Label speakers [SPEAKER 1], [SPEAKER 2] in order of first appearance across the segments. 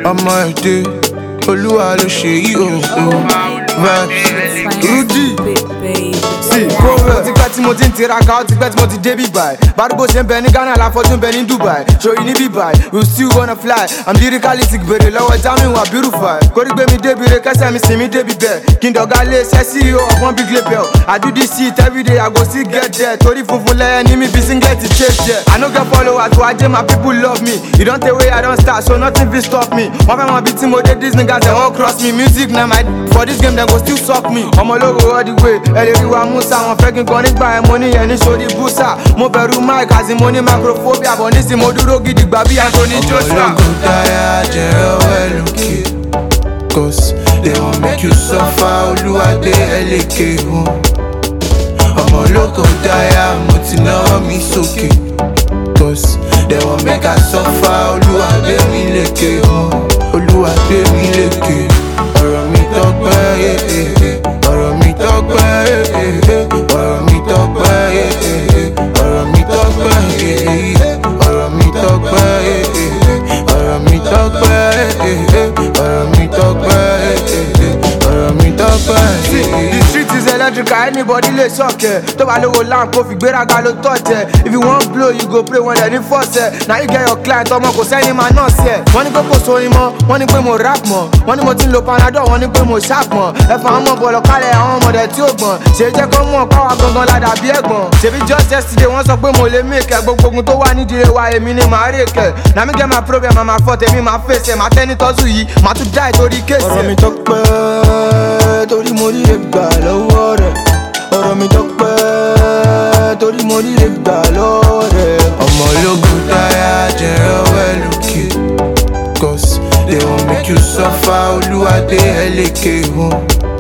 [SPEAKER 1] ọmọ èdè olúwa ló ṣe yí o o vibes
[SPEAKER 2] Rudy.
[SPEAKER 3] sí kó o ti pẹ́ tí mo ti ń tiraka ó ti pẹ́ tí mo ti dé bí báyìí bárúgbó ṣe ń bẹ ní ghana láfọ́jú ń bẹ ní dubai ṣòyí ní bí báyìí we still wanna fly i'm lyrically sick bèrè lọ́wọ́ jamiu abirufai kórí gbé mi débi re kẹsẹ̀ mi sin mi débi bẹ́ẹ̀ kí n dọ̀gá lé iṣẹ́ ceo of one big label i do this shit everyday i go still get there torí funfun lẹ́yẹ ní mi bí singlet chase there i no get followers to ajé my people love me e don tey wey i don start so nothing fit stop me wọ́n fẹ́ mọ bí tí mo dé dis niggas dem wan cross me music na my for this game dem go still suck me ọmọ ológo all the way ẹ lè rí wa musa wọn fẹ́ kí n gan nígbà ẹ̀ mo ní yẹn ní sórí búsà mo bẹ̀rù mic àti mo ní microphobia bọ̀ nísìnyí mo dúró gidigba bí anthony joshua.
[SPEAKER 1] ológun táyà jẹrẹ well lókè cause they wan make you suffer olúwadé ẹlẹ́kẹ̀ wọn ọmọ ológun táyà mo ti náwó mi sókè cause they wan make I suffer olúwadé mi lékè wọn olúwadé mi lékè ọ̀rọ̀ mi tọ́pẹ́ eh, eh, eh. ọ̀rọ̀ mi tọ́pẹ́ eh, eh, eh. ọ̀rọ̀ mi tọ́pẹ́ eh, eh, eh. ọ̀rọ̀ mi tọ́pẹ́ eh, eh, eh. ọ̀rọ̀ mi tọ́pẹ́ eh, eh, eh. ọ̀rọ̀ mi tọ́pẹ́ eh, eh, eh. ọ̀rọ̀ mi tọ́pẹ́ eh, eh, eh. ọ̀rọ̀ mi tọ́pẹ́
[SPEAKER 3] See,
[SPEAKER 1] eh, eh.
[SPEAKER 3] the street is electrical, anybody lè ṣọ̀kẹ́. Tó bá lówó lamp kó fi gbéraga ló tọ̀jẹ̀. If you wan blow, you go pray wọn dẹ̀ ní fọ́ọ̀sẹ̀. Na you get your client ọmọ kò sẹ́ni máa náà sí ẹ̀. Wọ́n ní pé kò sórin mọ́, wọ́n ní pé mo rap mọ́. Wọ́n ní mo ti ń lo panadol, wọ́n ní pé mo sharp mọ́. Ẹ̀fọn àwọn ọmọ bọ̀lọ̀ kálẹ̀ àwọn ọmọdé tí ó gbọ̀n. Ṣé jẹ́ kó mọ̀ káwa gangan ládàá bí ẹ̀gbọ́n? Ṣèbí just yesterday wọ́n sọ pé mo lè make ẹ̀ gbogbo ogun tó wà nídìí wa èmi ni màá rè kẹ̀. Na mi get my problem, màá máa fọ́ tèmi máa fèsì ẹ̀. Màá tẹ́ ní tọ́sù yìí, màá tún dá ìtorí kéèsì ẹ̀.
[SPEAKER 1] ọ̀rọ̀ mi tọ́pẹ́ torí mo rí lè gbà lọ́wọ́ rẹ̀ ọ̀rọ̀ mi tọ́pẹ́ torí mo rí lè gbà lọ́wọ́ rẹ̀. ọmọ ológun táyà jẹrẹ ọwẹ́ lókè cause they wan make you suffer olúwadé ẹlẹ́kẹ̀ wọn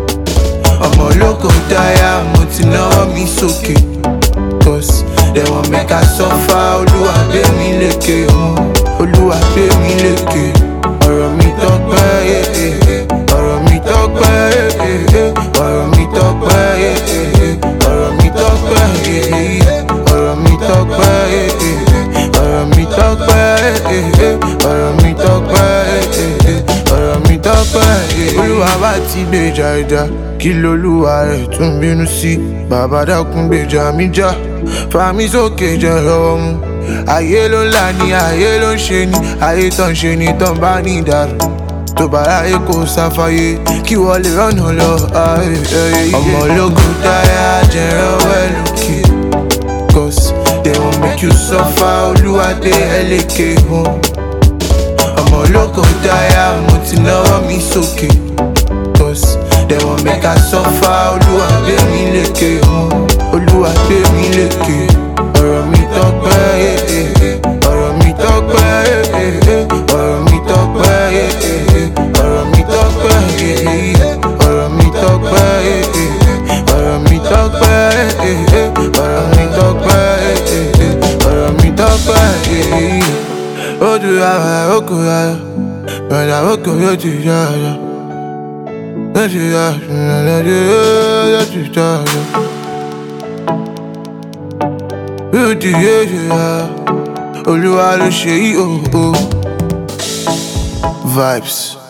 [SPEAKER 1] ọmọ ológun táyà mo ti náwó mi sókè cause they wan make I suffer olúwadé mi lékè wọn olúwadé mi lékè ọ̀rọ̀ mi tọ́pẹ́ eh, eh, eh. ọ̀rọ̀ mi tọ́pẹ́ eh, eh, eh. ọ̀rọ̀ mi tọ́pẹ́ eh, eh, eh. ọ̀rọ̀ mi tọ́pẹ́ eh, eh, eh. ọ̀rọ̀ mi tọ́pẹ́ eh, eh, eh. ọ̀rọ̀ mi tọ́pẹ́ eh, eh, eh. ọ̀rọ̀ mi tọ́pẹ́ eh, eh, eh. ọ̀rọ̀ mi tọ́pẹ́ eh, eh. olúwa bá ti gbèjà ìjà kí lolúwa rẹ̀ tún bínú sí bàbá dákun gbèjà mi já fàmí sókè jẹ́ lọ́wọ́ mú ayé ló ń là ní ayé ló ń ṣe ní ayé tó ń ṣe ní tó ń bá ní ìdàrú tó bá ráyè kó sáfáyé kí wọ́n lè rọ́nà lọ. ayé, ayé, ayé. ọmọ ológun táyà jẹrẹ ọwẹ́ lókè cause they wan make you suffer olúwadé ẹlẹ́kẹ̀ wọn ọmọ ológun táyà mo ti náwó mi sókè cause they wan make I suffer olúwadé mi lékè wọn olúwadé mi lékè ọ̀rọ̀ mi tọ́pẹ́ eh, eh, eh. ọ̀rọ̀ mi tọ́pẹ́ eh, eh, eh. ọ̀rọ̀ mi tọ́pẹ́ eh, eh, eh. ọ̀rọ̀ mi tọ́pẹ́ eh, eh, eh. ọ̀rọ̀ mi tọ́pẹ́ eh, eh, eh. ọ̀rọ̀ mi tọ́pẹ́ eh, eh, eh. ọ̀rọ̀ mi tọ́pẹ́ eh, eh, eh. ọ̀rọ̀ mi tọ́pẹ́ eh, eh, eh. ó dùn àwọn àrókò ayọ̀ bẹ̀rẹ̀ àrókò yóò ti yá ayọ̀ lọ́sì yá ìrìnàjò yóò ti yá ayọ̀ yóò ti yé ṣe yá olúwa ló ṣe yí o o vibes.